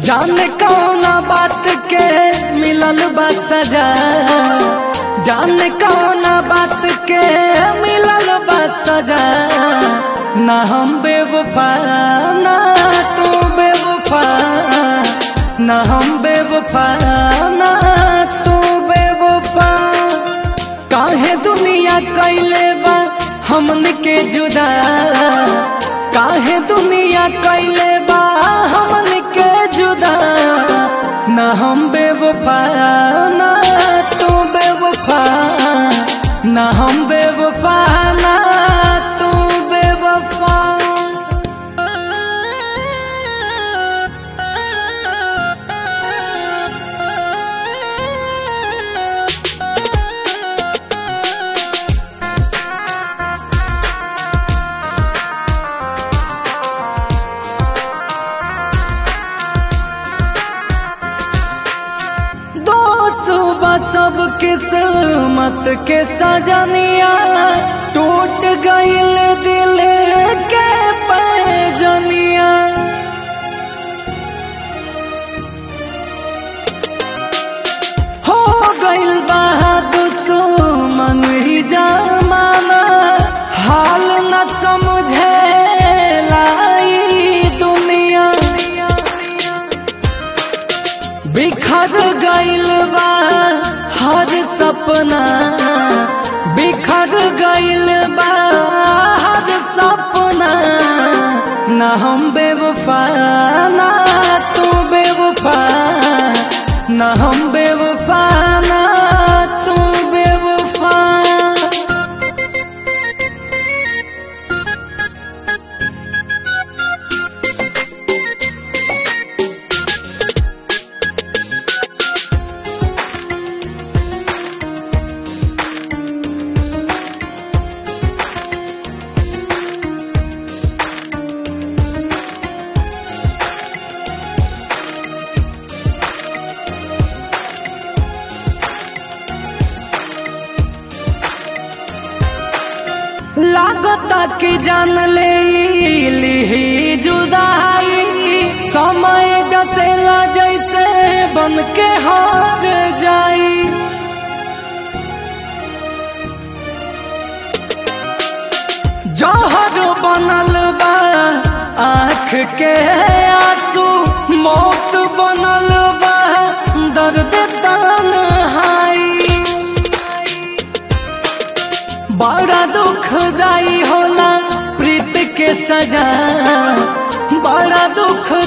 जाने कौना बात के मिलल बा सजा जाने कौना बात के मिलल बा सजा ना हम बेवफा ना तू बेवफा ना हम बेवफा ना तू बेवफा काहे दुनिया कैले बा हमन के जुदा काहे दुनिया कैले बा हमन के जुदा ना हम बेवफा ना तू बेवफा ना हम बेवफा ना तू बेवफा दो सुबह सब किस्मत के सजनिया टूट गईल दिल के पैजनिया हो गईल बा दुश्मन ही जमाना हाल न समझे लाई दुनिया बिखर गईल बा हर सपना बिखर गईल बा हर सपना ना हम बेवफा ना तू बेवफा ना हम बेवफा ना तू बेवफा लागता कि जान ले ली जुदाई समय डसेला जैसे बन के हार जाई जहर बनल बा आँख के आंसू मौत बनल बा दर्द तन्हाई बड़ा दुख जाई होला प्रीत के सजा बड़ा दुख